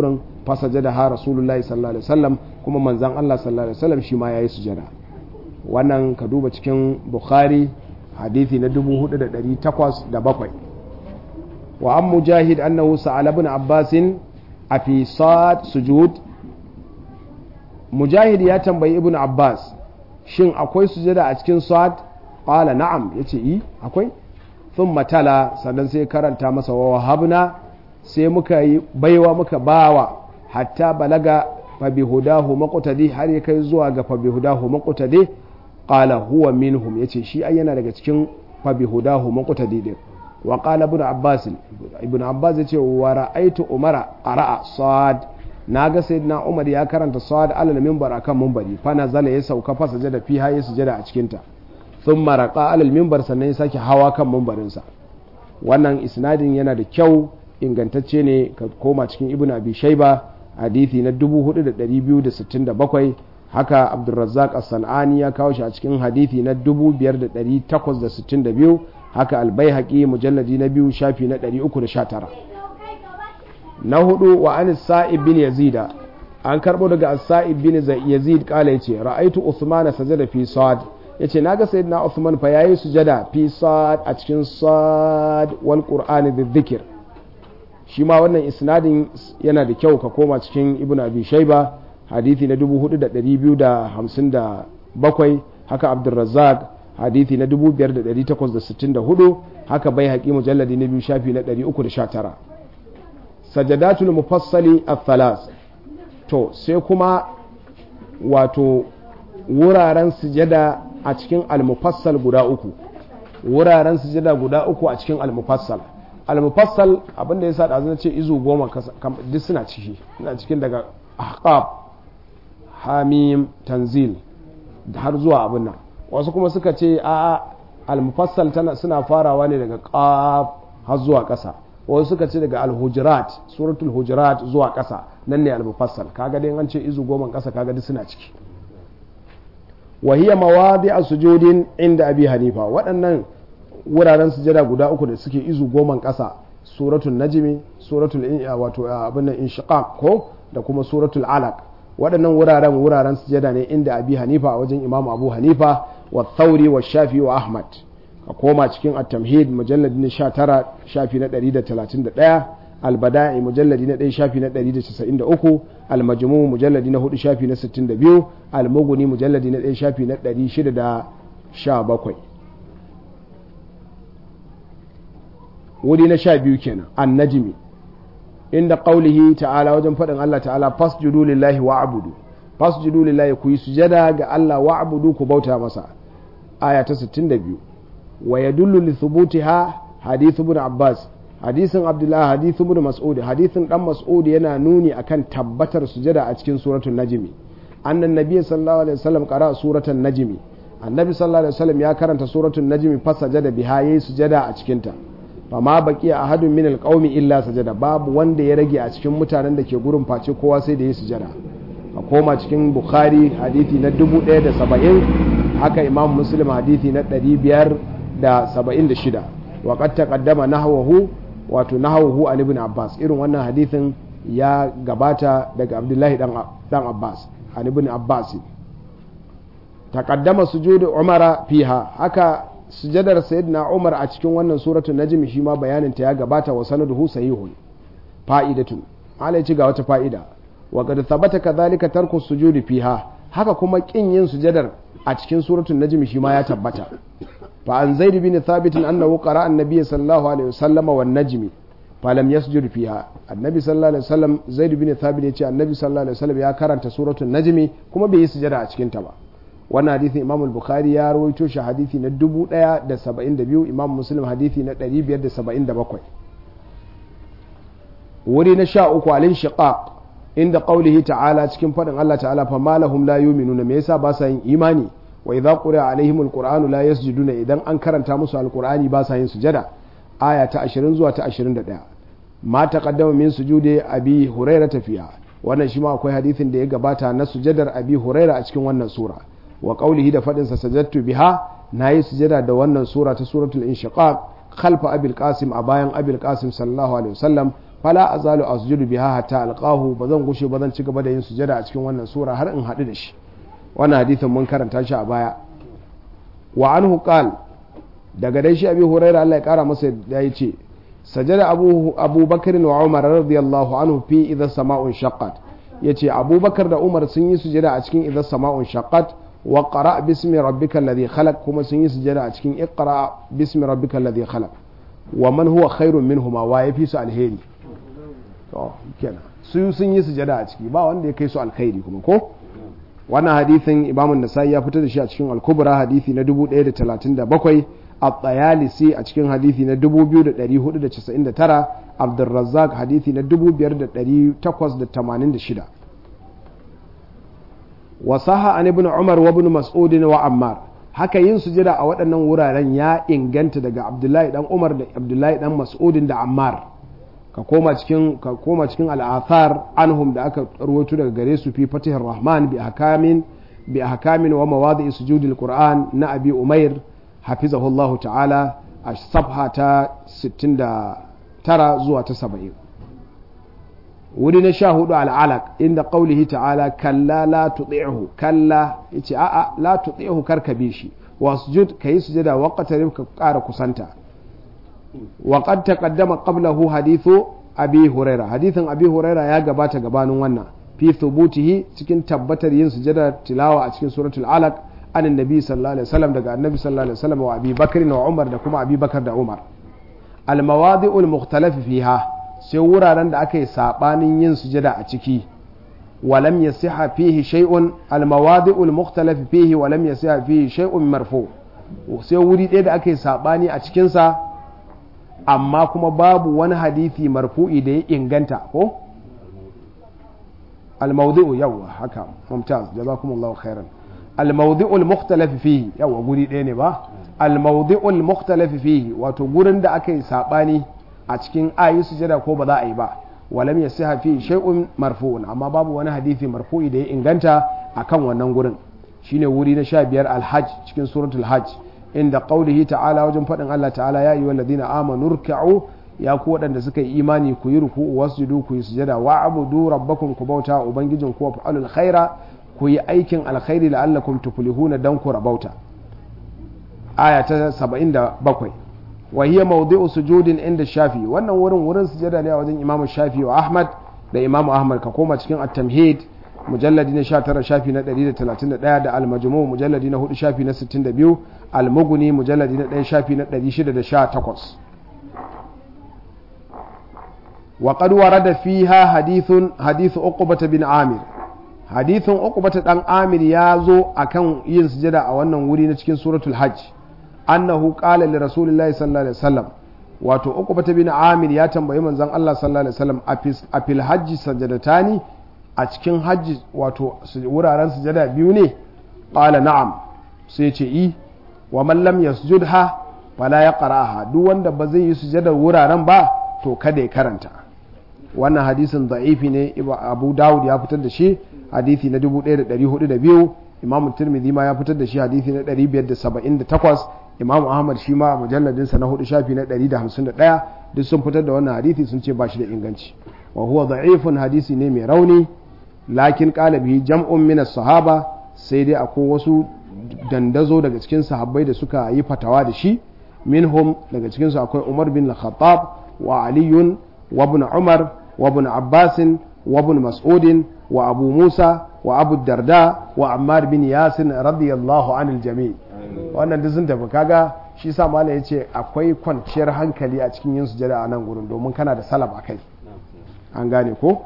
Speaker 1: fasaja ha rasulullahi sallallahu alaihi wasallam kuma manzon Allah sallallahu alaihi wasallam shi ma yayi sujada wannan ka duba cikin bukhari hadithi na 4807 wa an mujahid annahu sa'ala ibn abbas a fi sad sujud mujahid ya tambayi ibn abbas shin akwai sujada a cikin sad qala na'am yace yi akwai thumma tala sannan sai karanta masa wa wahabna sai muka yi baiwa muka bawa hatta balaga fa bihudahu maqtadi har ya kai zuwa ga fa bihudahu maqtadi qala huwa minhum yace shi ai yana daga cikin fa bihudahu maqtadi din wa qala ibn abbas ibn abbas yace wa ra'aytu umara qara'a sad naga sayyidina umar ya karanta sad alal minbar akan minbari fa nazala ya sauka fa sajada fiha ya sujada a cikin ta thumma raqa alal minbar sannan ya sake hawa kan minbarin sa wannan isnadin yana da kyau ingantacce ne ka koma cikin ibn abi shayba hadithi na 4267 haka abdulrazzaq as-sanani ya kawo shi a cikin hadithi na 5862 haka albayhaqi mujalladi na biyu shafi na 319 na hudu wa an sa'ib bin yazida an karbo daga as-sa'ib bin yazid kala yace ra'aitu usman sajada fi sad yace naga sayyidina usman fa yayi sujada fi sad a cikin sad wal qur'ani dhikr shi ma wannan isnadin yana da kyau ka koma cikin ibn abi shaiba hadithi na 4257 haka abdulrazzaq hadithi na 5864 haka bai haƙi mujalladi na biyu shafi na 319 sajadatul mufassali al-thalas to sai kuma wato wuraren sujada a cikin al-mufassal guda uku wuraren sujada guda uku a cikin al-mufassal al-mufassal abinda ya sa da ce izu goma duk suna ciki suna cikin daga ahqab hamim tanzil har zuwa abin nan wasu kuma suka ce a al-mufassal tana suna farawa ne daga qaf har zuwa ƙasa wasu suka ce daga al-hujurat suratul hujurat zuwa ƙasa nan ne al-mufassal kaga dai an ce izu goma ƙasa kaga duk suna ciki wa hiya mawadi'u sujudin inda abi hanifa waɗannan wuraren sujada guda uku da suke izu goman ƙasa suratul najmi suratul wato abin nan inshiqaq ko da kuma suratul alaq waɗannan wuraren wuraren sujada ne inda abi hanifa a wajen imam abu hanifa wa thauri wa shafi wa ahmad ka koma cikin at-tamhid mujallad na 19 shafi na 131 al-bada'i mujalladi na 1 shafi na 193 al-majmu' mujalladi na 4 shafi na 62 al-mughni mujalladi na 1 shafi na 617 wuri na sha biyu kenan annajimi inda qaulihi ta'ala wajen faɗin Allah ta'ala fasjudu lillahi wa'budu fasjudu lillahi ku yi sujada ga Allah wa'budu ku bauta masa aya ta 62 wa yadullu li thubutiha hadith ibn Abbas hadisin Abdullah hadith ibn Mas'ud hadisin dan Mas'ud yana nuni akan tabbatar sujada a cikin suratul najmi annan nabiy sallallahu alaihi wasallam qara suratul najmi annabi sallallahu alaihi wasallam ya karanta suratul najmi fasajada biha yayi sujada a cikin ta fama baki a hadin min alƙaumi illa sajada babu wanda ya rage a cikin mutanen da ke gurin face kowa sai da ya sujada a koma cikin bukhari hadithi na 1070 haka imam muslim hadithi na 576 wa qad taqaddama nahwahu wato nahwahu an ibn abbas irin wannan hadithin ya gabata daga abdullahi dan dan abbas an ibn abbas taqaddama sujudu umara fiha haka sujadar sayyidina Umar a cikin wannan suratul najm shi ma bayanin ta ya gabata wa sanaduhu sahihun fa'idatun malai ci ga wata fa'ida wa qad thabata kadhalika tarku sujudi fiha haka kuma kin yin sujadar a cikin suratul najm shi ma ya tabbata fa an zaid bin thabit annahu qara'a an-nabiy sallallahu alaihi wasallam wan najm falam yasjud fiha annabi sallallahu alaihi wasallam zaid bin thabit ya ce annabi sallallahu alaihi wasallam ya karanta suratul najm kuma bai yi sujada a cikin ta ba wannan hadisin imam al-bukhari ya rawaito shi hadisi na 1072 imam muslim hadisi na 577 wuri na sha uku alin shiqaq inda qaulihi ta'ala cikin fadin Allah ta'ala fa malahum la yu'minuna me yasa ba sa yin imani wa idza quri'a alaihim al-qur'anu la yasjuduna idan an karanta musu al-qur'ani ba sa yin sujada aya ta 20 zuwa ta 21 ma taqaddama min sujudi abi hurairah tafiya wannan shi ma akwai hadisin da ya gabata na sujadar abi hurairah a cikin wannan sura wa qaulihi da fadin sa sajadtu biha nayi sujada da wannan sura ta suratul inshiqaq khalfa abil qasim a bayan abil qasim sallallahu alaihi wasallam fala azalu asjudu biha hatta alqahu bazan gushe bazan ci gaba da yin sujada a cikin wannan sura har in haɗu da shi wannan hadithin mun karanta shi a baya wa anhu qal daga dai shi abi hurairah Allah ya kara masa ya ce sajada abu abubakar wa umar radiyallahu anhu fi idha sama'un shaqqat yace abubakar da umar sun yi sujada a cikin idha sama'un shaqqat wa qara bismi rabbikal ladhi khalaq kuma sun yi sujada a cikin iqra bismi rabbikal ladhi khalaq wa man huwa khairun minhuma wa yafi su alheri to kenan su sun yi sujada a ciki ba wanda ya kai su alkhairi kuma ko wannan hadithin imamu nasai ya fitar da shi a cikin al-kubra hadithi na 1037 at-tayalisi a cikin hadithi na 2499 abdurrazzaq hadithi na 5886 wa saha an ibn umar wa ibn mas'ud wa ammar haka yin sujada a waɗannan wuraren ya inganta daga abdullahi dan umar da abdullahi dan mas'udin da ammar ka koma cikin ka koma cikin al'athar anhum da aka rawaito daga gare su fi fatihar rahman bi ahkamin bi ahkamin wa mawadi'i sujudil qur'an na abi umair hafizahullahu ta'ala a safha ta 69 zuwa ta 70 wuri na sha hudu al'alaq inda qaulihi ta'ala kalla la tuti'hu kalla yace a'a la tuti'hu karka bi shi wasjud kayi sujada waqtarib ka ƙara kusanta وقد تقدم قبله حديث أبي هريرة حديث أبي هريرة يا جبات جبان ونا في ثبوته cikin tabbatar yin sujada tilawa a cikin suratul alaq an annabi sallallahu alaihi wasallam daga annabi sallallahu alaihi wasallam wa abi bakr wa umar da kuma abi bakar da umar al mawadi'ul mukhtalaf fiha sai wuraren da aka yi sabanin yin sujada a ciki ولم يصح فيه شيء المواضع المختلف فيه ولم يصح فيه شيء مرفوع sai wuri ɗaya da aka yi saɓani a cikinsa amma kuma babu wani hadithi marfu'i da ya inganta ko al-mawdi'u yawa haka mumtaz jazakumullahu khairan al-mawdi'u al-mukhtalaf fihi yawa guri ɗaya ne ba al-mawdi'u al-mukhtalaf fihi wato gurin da aka yi sabani a cikin ayi sujada ko ba za a yi ba walam yasiha fi shay'un marfu'un amma babu wani hadithi marfu'i da ya inganta akan wannan gurin shine wuri na 15 al-hajj cikin suratul hajj inda qaulihi ta'ala wajen faɗin Allah ta'ala ya ayyuhal ladina amanu ruk'u ya ku waɗanda suka yi imani ku yi ruku'u wasjudu ku yi sujada wa abudu rabbakum ku bauta ubangijin ku fa'alul khaira ku yi aikin alkhairi la'allakum tuflihuna dan ku rabauta aya ta 77 wa hiya mawdi'u sujudin inda shafi wannan wurin wurin sujada ne a wajen imamu shafi wa ahmad da imamu ahmad ka koma cikin at-tamhid mujalladi na 19 shafi na 131 da al-majmu mujalladi na 4 shafi na 62 al-mughni mujalladi na 1 shafi na 618 wa qad warada fiha hadithun hadith uqbah bin amir hadithun uqbah dan amir ya zo akan yin sujada a wannan wuri na cikin suratul hajj annahu qala li rasulillahi sallallahu alaihi wasallam wato uqbah bin amir ya tambayi manzon Allah sallallahu alaihi wasallam a fil hajji sajadatani a cikin hajji wato wuraren sujada biyu ne qala na'am sai ce i wa man lam yasjudha fala yaqra'aha duk wanda ba zai yi sujada wuraren ba to kada ya karanta wannan hadisin da'ifi ne abu dawud ya fitar da shi hadisi na 1402 imam tirmidhi ma ya fitar da shi hadisi na 578 imam ahmad shi ma mujalladinsa na hudu shafi na 151 duk sun fitar da wannan hadisi sun ce ba shi da inganci wa huwa da'ifun hadisi ne mai rauni lakin qalabi jam'un min sahaba sai dai akwai wasu dandazo daga cikin sahabbai da suka yi fatawa da shi minhum daga cikin su akwai umar bin al-khattab wa aliyun wa ibn umar wa ibn abbas wa ibn mas'ud wa abu musa wa abu darda wa ammar bin yasin radiyallahu anil jami' wannan duk sun tafi kaga shi sa malam yace akwai kwanciyar hankali a cikin yin sujada a nan gurin domin kana da salaf akai an gane ko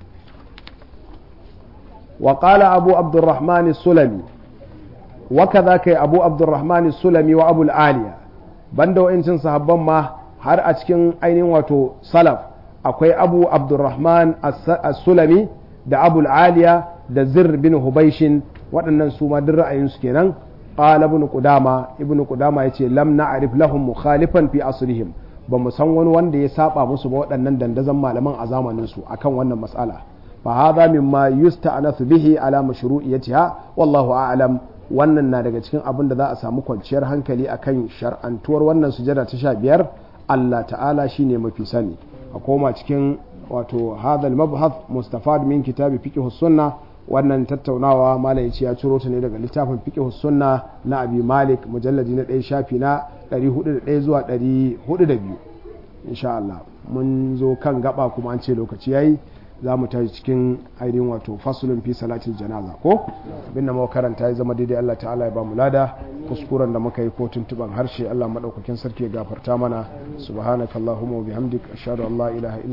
Speaker 1: وقال أبو عبد الرحمن السلمي وكذا كي أبو عبد الرحمن السلمي وأبو العالية بندو إنسان صحابا ما har a cikin ainihin wato salaf akwai abu abdurrahman as-sulami da abul aliya da zir bin hubaishin waɗannan su ma duk ra'ayinsu kenan qala ibn qudama ibn qudama yace lam na'rif lahum mukhalifan fi asrihim ba mu san wani wanda ya saba musu ba waɗannan dandazon malaman a zamanin su akan wannan mas'ala فهذا مما يستأنف به على مشروعيتها والله أعلم wannan na daga cikin abin da za a samu kwanciyar hankali akan shar'antuwar wannan sujada ta sha biyar Allah ta'ala shine mafi sani a koma cikin wato hadal mabhath mustafad min kitabi fiqh sunna wannan tattaunawa malam yace ya ciro ta ne daga littafin fiqh sunna na abi malik mujalladi na 1 shafi na 401 zuwa 402 insha Allah mun zo kan gaba kuma an ce lokaci yayi za mu tashi cikin ainihin wato fasulun fi salatin janaza ko abin da muka karanta ya zama daidai Allah ta'ala ya ba mu lada kuskuren da muka yi ko tuntuban harshe Allah madaukakin sarki ya gafarta mana subhanakallahumma wa bihamdik ashhadu an la ilaha illa